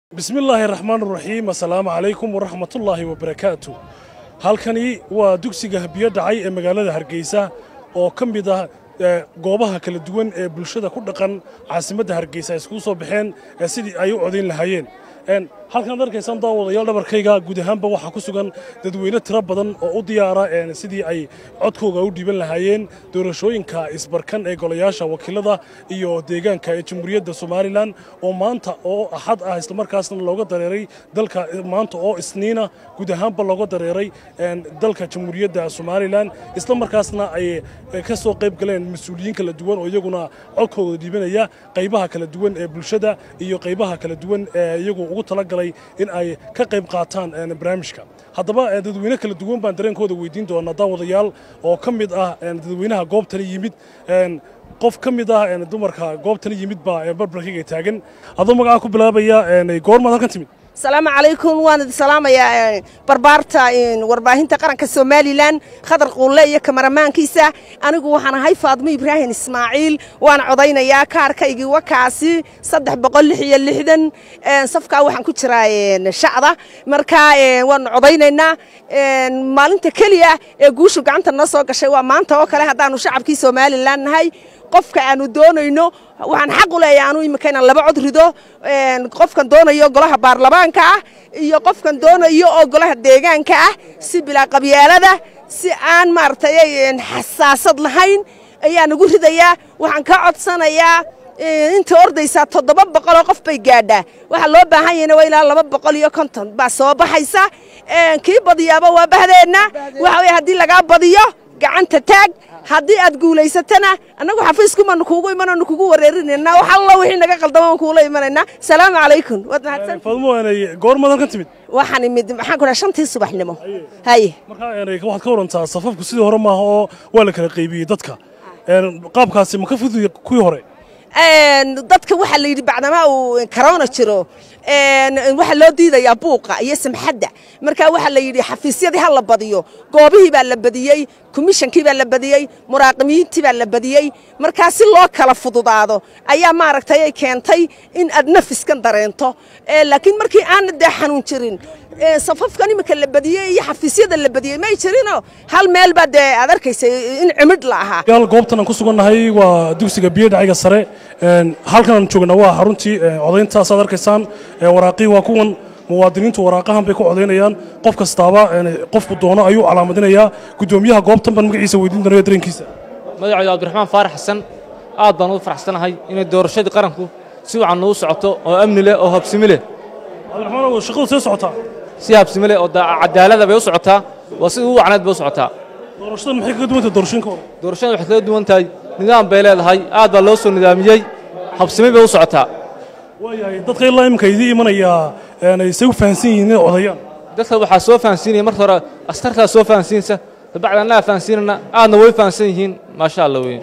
bismi illaahi raxmaan raxiim assalaamu calaykum waraxmatullaahi wabarakaatu halkani waa dugsiga biyo dhacay ee magaalada hargeysa oo ka mid ah goobaha kala duwan ee bulshada ku dhaqan caasimadda hargeysa ay iskugu soo baxeen sidii ay u codayn lahaayeen halkan ad arkaysaan daawadayaal dhabarkayga guud ahaanba waxaa ku sugan dadweyne tiro badan oo u diyaara sidii ay codkooga u dhiiban lahaayeen doorashooyinka isbarkan ee golayaasha wakiilada iyo deegaanka ee jamhuuriyadda somalilan oo maanta oo axad ah islamarkaasna looga dareeray dalka maanta oo isniina guud ahaanba looga dareeray dalka jamhuuriyadda somalilan islamarkaasna ay ka soo qayb galeen mas-uuliyiin kala duwan oo iyaguna codkooda dhiibanaya qaybaha kala duwan ee bulshada iyo qaybaha kala duwan ee iyagu ugu talagalay in ay ka qayb qaataan barnaamijka haddaba dadweyne kala duwan baan dareenkooda weydiin doonaa daawadayaal oo ka mid ah dadweynaha goobtani yimid qof ka mid ah dumarka goobtani yimid baa barbarkayga taagan adoo magacaa ku bilaabaya goormaad halkan timid asalaamu calaykum waan idin salaamayaa barbaarta warbaahinta qaranka somalilan khadar quulle iyo kamaramaankiisa anigu waxaan ahay faadmo ibraahim ismaaciil waan codaynayaa kaarkaygii wakaasi saddex boqol lix iyo lixdan safkaa waxaan ku jiraa shacda marka waanu codaynaynaa maalinta keliya ee guushu gacanta noo soo gashay waa maanta oo kale haddaanu shacabkii somalilan nahay qofka aanu doonayno waxaan xaq u leeyahay anu imika inaan laba cod rido qofkan doonayo golaha baarlamaanka ah iyo qofkan doonayo oo golaha deegaanka ah si bilaa qabyaalada si aan maaragtay xasaasad lahayn ayaa nagu ridayaa waxaan ka codsanayaa inta ordaysaa toddoba boqoloo qof bay gaadhaa waxaa loo baahan yahayna waa ilaa laba boqol iyo konton baa soo baxaysa kii badiyaaba waa bahdeenna waxa weye haddii lagaa badiyo gacanta taag haddii aad guulaysatana annagu xafiiskumaanu kuugu imananu kugu wareerinaynaa wax alla wixii naga qaldamaan kuula imanaynaa salaamu calaykum waad mahadsan faadmo goormaad halkan timid waxaan imid maxaan ku dhaha shantii subaxnimo haye markaa waxaad ka warantaa safafku sidii hore maaha oo waa la kala qaybiyey dadka qaabkaasi ma ka fuduya kuwii hore dadka waxaa la yidhi bacdamaa uu korona jiro waxaa loo diidayaa buuqa iyo samxadda marka waxaa la yidhi xafiisyadii ha la badiyo goobihii baa la badiyey komishankii baa la badiyey muraaqimiintii baa la badiyey markaa si loo kala fududaado ayaa maaragtay ay keentay in aad nafiskan dareento laakiin markii aana dee xanuun jirin safafkan imika la badiyey iyo xafiisyada la badiyey may jirino hal meel baa dee aad arkaysay in cimidh la ahaa yaal goobtan aan ku sugannahay waa dugsiga biyo dhacayga sare halkan aan joogna waa xaruntii codayntaas aad arkaysaan waraaqii waa kuwan muwaadiniintu waraaqahan bay ku codaynayaan qof kastaaba qofku doono ayuu calaamadinayaa guddoomiyaha goobtan baan magaciisa weydiin doonaya dareenkiisa magacaydu cabdiraxmaan faarax xasan aad baan ugu faraxsanahay inay doorashadii qaranku si wacan ugu socoto oo amni leh oo habsimi leh cabdiraxmaan shaqadu see socotaa si habsimi leh oo cadaalada bay u socotaa waa sida ugu wacneed bay u socotaa doorashadan maxay kaga duwan tahay doorashooyinka hore doorashada waxay kaga duwan tahay nidaam bay leedahay aad baa loo soo nidaamiyey habsimi bay u socotaa waayahay dadka ilaa imika idii imanayaa say u fahansan yihiin inay codayaan dadka waxaa soo fahansiinaya marka hore askartaa soo fahansiinsa dabacdi annaga fahansiinana aadna way fahansan yihiin maasha allah weyn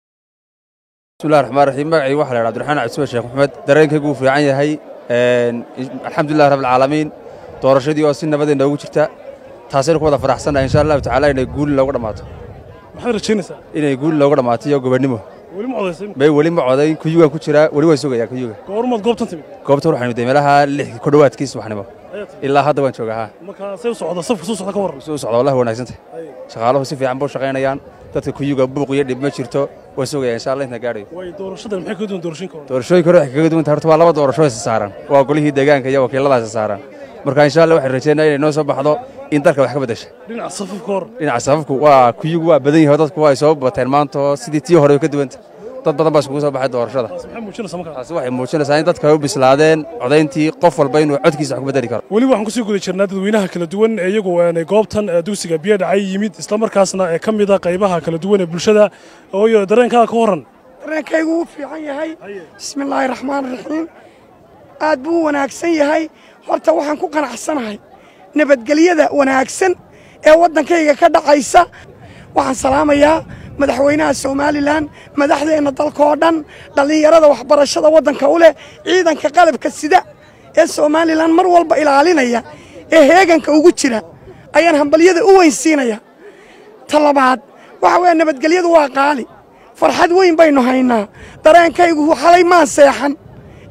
bismillahi raxmaan raxiim magacii waxa la yidhaha abdiraxmaan cabdisme sheekh maxamed dareenkaygu wuu fiican yahay alxamdulillahi rabbilcaalamiin doorashadii oo si nabadee noogu jirta taasaynu ku wada faraxsannahay insha allahu tacaala inay guuli loogu dhammaato maxaad rajaynaysaa inay guuli loogu dhammaato iyo gobonnimo weli ma codaysay may weli ma codayn kuyugaan ku jiraa weli waan sugayaa kuyuga goormaad goobtan timid goobta waxaan miday meelaha lix ku dhowaadkii subaxnimo ilaa hadda waan joogaa haa marka say u socda safka soo socda ka warran suu socda wallahi wanaagsantay shaqaaluhu si fiican buu shaqaynayaan dadka kuyuga buuq iyo dhib ma jirto waan sugayaa insha allah intaan gaadhayo way doorashadan maxay kaga duwan doorashooyinka hore doorashooyinka hore waxay kaga duwan tahay horta waa laba doorasho isa saaran waa golihii deegaanka iyo wakiiladaas saaran marka insha allah waxaan rajaynaya inay noo soo baxdo in dalka wax ka beddesha dhinaca safafka hore dhinaca safafku waa kuyugu waa badan yahay dadku waa ay soo bateen maanta oo sidii tii hore way ka duwanta dad badan baa iskugu soo baxay doorashada taas maxay muujinaysaa markaa taasi waxay muujinaysaa in dadka ay u bislaadeen codayntii qof walba inuu codkiisa wax ku bedeli karo weli waxaan kusii guda jirnaa dadweynaha kala duwan ee iyagu goobtan dugsiga biyo dhacay yimid islamarkaasna ee ka mid a qaybaha kala duwan ee bulshada ooyo dareenkaaga ka warran dareenkaygu wuu fiican yahay bismillaahi raxmaan raxiim aad buu u wanaagsan yahay horta waxaan ku qanacsanahay nabadgelyada wanaagsan ee waddankayga ka dhacaysa waxaan salaamayaa madaxweynaha somalilan madaxdeenna dalkaoo dhan dhallinyarada waxbarashada waddanka u leh ciidanka qalabka sida ee somalilan mar walba ilaalinaya ee heeganka ugu jira ayaan hambalyada u weynsiinaya ta labaad waxa weeye nabadgelyadu waa qaali farxad weyn baynu haynaa dareenkaygu xalay maan seexan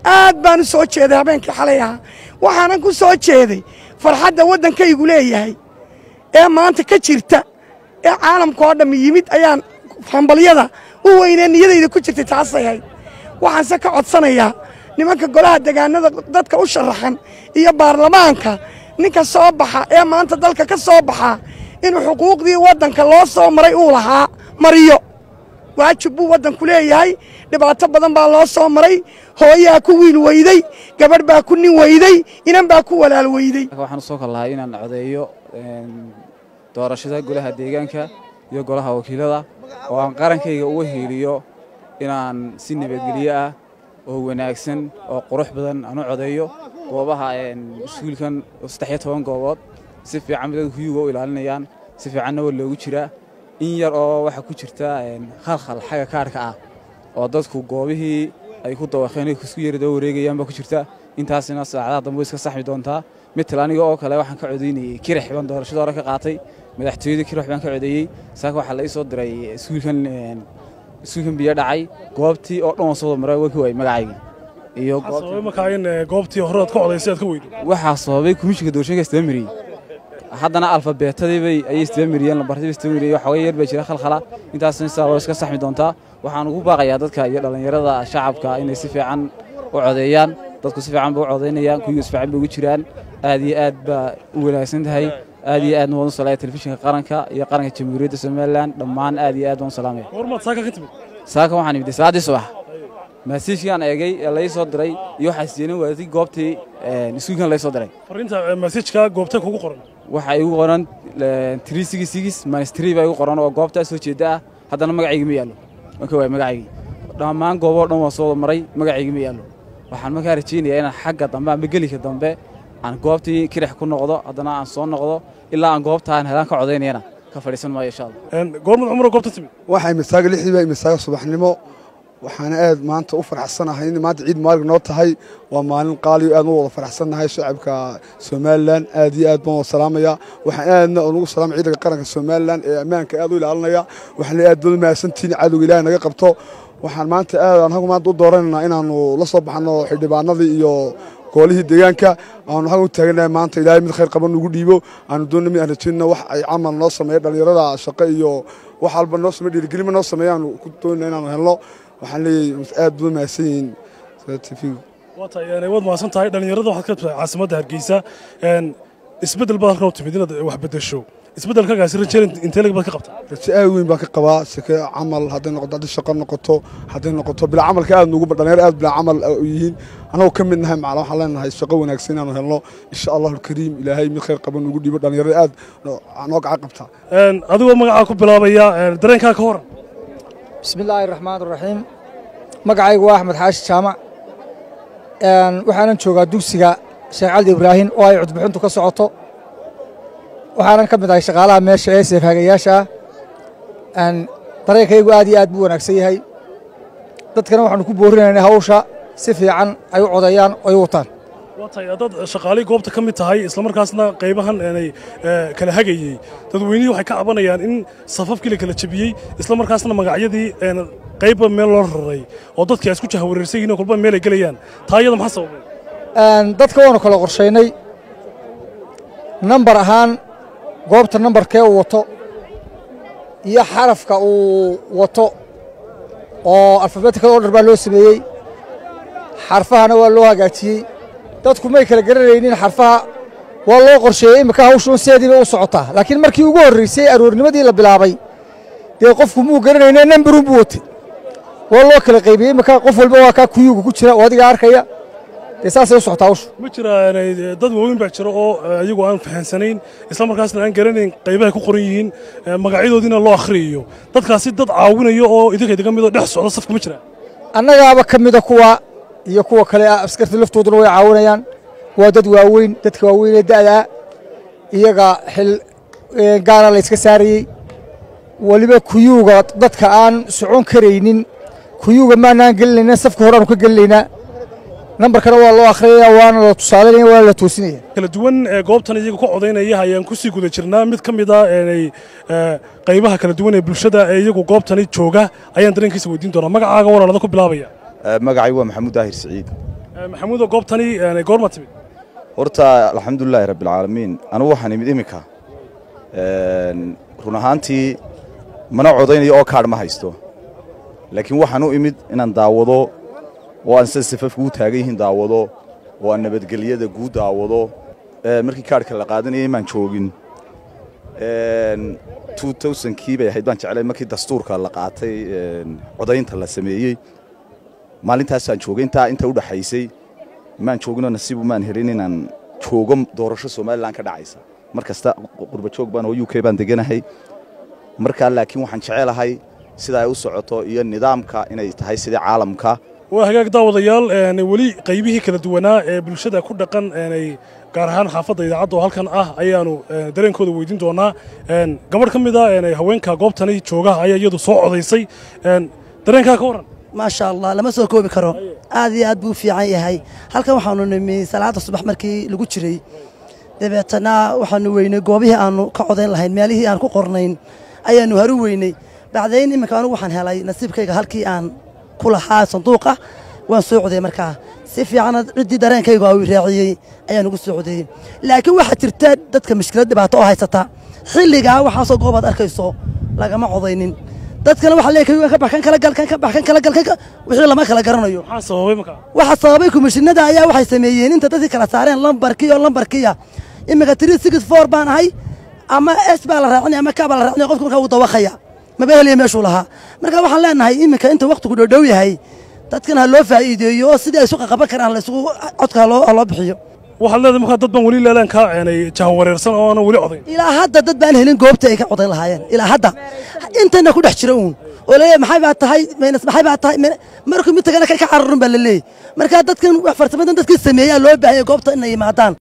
aad baan u soo jeeday habeenkii xalay ahaa waxaanan ku soo jeeday farxadda waddankaygu leeyahay ee maanta ka jirta ee caalamka oo dhammi yimid ayaan hambalyada u weynee niyadayda ku jirtay taasay hayd waxaanse ka codsanayaa nimanka golaha degaanada dadka u sharaxan iyo baarlamaanka ninka soo baxa ee maanta dalka ka soo baxa inuu xuquuqdii waddanka loo soo maray uu lahaa mariyo waajib buu waddanku leeyahay dhibaato badan baa loo soo maray hooyaa ku wiil weyday gabadh baa ku nin weyday inan baa ku walaal weyday waxaan usoo kal lahay inaan codeeyo doorashada golaha deegaanka iyo golaha wakiilada oo aan qarankayga uga hiiliyo inaan si nabadgelyo ah oo wanaagsan oo qurux badan aan u codeeyo goobaha iskuulkan saddex-iyo toban goobood si fiican dadka kuyuga u ilaalinayaan si fiicanna waa loogu jiraa in yar oo waxaa ku jirta khalkhal xagga kaarhka ah oo dadku goobihii ay ku dawaqeen isku yari daba wareegayaan baa ku jirta intaasina saacadaha dambe way iska saxmi doontaa mital aniga oo kale waxaan ka codaynayey kirix baan doorashada hore ka qaatay madaxtooyada kirix baan ka codeeyey saaka waxaa la ii soo diray iskuulkan iskuulkan biyo dhacay goobtii oo dhan waan soo wada maray waan ka waayey magacayga iyo sababay markaa in goobtii hore aad ka codaysay aad ka weydo waxaa sababay komishinka doorashooyinka istaba mariyey haddana alfabeetadii bay ayay istaba mariyeen lambartadii istaba mariyey waxooga yar baa jira khalkhala intaasna sidaa waa iska saxmi doontaa waxaan ugu baaqayaa dadka iyo dhallinyarada shacabka inay si fiican u codeeyaan dadku si fiican ba u codaynayaan kuyiga si fiican ba ugu jiraan aad iyo aad baa u wanaagsan tahay aad iyo aadna waan u salaaya telefishinka qaranka iyo qaranka jamhuuriyadda somalilan dhammaan aad iyo aad waan u salaamaya goormaad saaka ka timid saaka waxaan imid salaaddii subax maasiijkaan eegay ee lai soo diray iyo waxaa siiyeen waadi goobtii iskuulkan lai soo diray fariinta masajka goobta kugu qoran waxaa igu qoran three six six minus three baa igu qoran oo goobtaa soo jeeda ah haddana magacayga ma yaallo waan ka waayay magacaygii dhammaan gooboo dhan waan soo wada maray magacayga ma yaallo waxaan markaa rajaynayaa inaan xagga dambe ama gelika dambe aan goobtii kirix ku noqdo haddana aan soo noqdo ilaa aan goobtaan helaan ka codaynayana ka fadhiisan maayo insha allah goormad cumro goobta timid waxaa imisaaga lixdii baa imisaaga subaxnimo waxaana aad maanta u faraxsanahay in maanta ciid maalig noo tahay waa maalin qaaliyo aad u wada faraxsannahay shacabka somalilan aad iyo aad baan wada salaamaya waxaan aadna ugu salaamay ciidanka qaranka somalilan ee ammaanka aad u ilaalinaya waxaan aad baad u mahadsantihiin cadowga ilaahay naga qabto waxaan maanta aad anagu maanta u dooranaynaa inaannu la soo baxno xildhibaanadii iyo goolihii deegaanka aanu xag u taaganahay maanta ilaahay mid khayr qaban ugu dhiibo aanu doonna mid aan rajaynna wax ay camal noo sameeya dhallinyarada shaqo iyo wax walba noo sameeya dhiirigelima noo sameeya aanu ku doonayna inaanu helno waxaan leeyahay aad buu mahadsan yihiin tvga waa tahay waad mahadsan tahay dhallinyarada waxaad ka tahay caasimadda hargeysa isbeddel baad halkan u timid inaad wax beddesho isbeddelkaagaasi rajayn intee lag baad ka qabtaa rajo aad weyn baa ka qabaa sike camal hadday noqoto haddii shaqo noqoto hadday noqoto bilaa camalka aad nugu dhalinyaro aad bilaa camal u yihiin annagoo ka mid nahay macala waxaan leenahay shaqo wanaagsan inaanu helno insha allahu alkariim ilaahay mid khayr qaban nugu dhiibo dhalinyarada aad noo gacan qabtaa adigoo magacaa ku bilaabaya dareenkaa ka horan bismi illaahi raxmaan raxiim magacaygu waa axmed xaashi jaamac waxaanan joogaa dugsiga sheekh caldi ibraahim oo ay cudbixintu ka socoto waxaanan ka mid ahay shaqaalaha meesha ee seefhaagayaasha ah dareenkaygu aad iyo aad buu wanaagsan yahay dadkana waxaanu ku boorinaynay hawsha si fiican ay u codeeyaan oo ay u wataan waa tahay haddaad shaqaalii goobta ka mid tahay islamarkaasna qaybahan aanay kala hagayey dadweynihii waxay ka cabanayaan in safafkii la kala jebiyey islamarkaasna magacyadii qaybba meel loo raray oo dadkii ay isku jahawareersan yihiin oo kolba meel ay gelayaan taa iyada maxaa sababay dadka waanu kala qorshaynay nambar ahaan goobta nambarkee uu wato iyo xarafka uu wato oo alfabeetikada oo dhan baa loo sameeyey xarfahana waa loo hagaajiyey dadku may kala garanaynin xarfaha waa loo qorsheeyey imika hawshuun sideediiba u socotaa laakiin markii ugu horraysay aroornimadii la bilaabay dee qofku muu garanayne nambarun buu watay waa loo kala qaybiyey imika qof walba waa kaa kuyuuga ku jira oo adiga arkaya dee saasay u socotaa hawshu ma jira dad waaweyn baa jira oo iyagu aan fahansanayn islamarkaasna aan garanayn qaybahay ku qoran yihiin magacyadoodiina loo akhriyayo dadkaasi dad caawinayo oo idinka idiga midoo dhex socda safka ma jiraan annagaaba ka mida kuwa iyo kuwa kale ah askarta laftooduna way caawinayaan waa dad waaweyn dadka waaweynee da'daa iyaga xil gaara la yska saarayey weliba kuyuuga dadka aan socon karaynin kuyuuga maanaan gelinayna safka horeaanu ka gelinaynaa nambarkana waa loo akhriyaya waana la tusaalanaya waana la toosinaya kala duwan ee goobtan iyaga ka codaynaya ayaan ku sii guda jirnaa mid ka mid ah eenay qaybaha kala duwan ee bulshada ee iyagu goobtani jooga ayaan dareenkiisa weydiin doonaa magacaaga walaalada ku bilaabaya magacay waa maxamuud daahir siciid maxamuudo goobtani goorma timid horta alxamdulilaahi rabbialcaalamiin anugu waxaan imid iminka run ahaantii mana codaynayo oo kaadh ma haysto laakiin waxaan u imid inaan daawado oo aan sida safafka u taagan yihiin daawado oo aan nabadgelyada guud daawado markii kaadhka la qaadanayay maan joogin kii bay ahayd baan jeclay markii dastuurka la qaatay codaynta la sameeyey maalintaasaan joogay intaa inta u dhaxaysay maan jooginoo nasiibu maan helin inaan joogo doorasho somalilan ka dhacaysa mar kasta qurba joog baan oo u k baan deganahay markaa laakiin waxaan jecelahay sida ay u socoto iyo nidaamka inay tahay sidii caalamka waa hagaag daawadayaal weli qaybihii kala duwanaa ee bulshada ku dhaqan gaar ahaan xaafadda idaacadda oo halkan ah ayaanu dareenkooda weydiin doonaa gabadh ka mid a haweenka goobtani jooga ayaa iyadu soo codaysay dareenkaa ka warran maasha allah lama soo koobi karo aad iyo aad buu u fiican yahay halkan waxaanu nimi salaada subax markii lagu jiray dabeetana waxaanu weynay goobihii aanu ka codayn lahayn meelihii aan ku qornayn ayaanu haru weynay bacdayn iminka anugu waxaan helay nasiibkayga halkii aan ku lahaa sanduuqa waan soo codayey markaa si fiicana ciddii dareenkayga uu raaciyey ayaan ugu soo codeeyey laakiin waxaa jirta dadka mushkilad dhibaato oo haysata xilligaa waxaasoo goobaad arkayso lagama codaynin dadkana waxa leeyahay ka bax kan kala gal kan ka bax kan kala gal kan wixii lama kala garanayo maxaa sababay markaa waxa sababay komishinada ayaa waxay sameeyeen inta dadkii kala saareen lambarkii oo lambarkiya iminka three six four baan ahay ama s baa la raacinaya ama ka baa la raacinaya qofka markaa uu dawaqaya maba helaya meeshuu lahaa marka waxaan leenahay iminka inta waqtigu dhodhow yahay dadkan ha loo faa'iideeyo oo sidii ay isu qaqaban karaan la isugu codka ha loo bixiyo waxaad leedahay markaa dad baan weli leelaan ka jahawareersan oo aanan weli codayn ilaa hadda dad baan helin goobta ay ka codayn lahaayeen ilaa hadda intana ku dhex jira uun oo leeyahay maxay baa tahay maynas maxay baa tahay markuu mid tagana ka cararun baa la leeyahy marka dadkan wax farsamadan dadkii sameeyaa loo baahanya goobta inay yimaadaan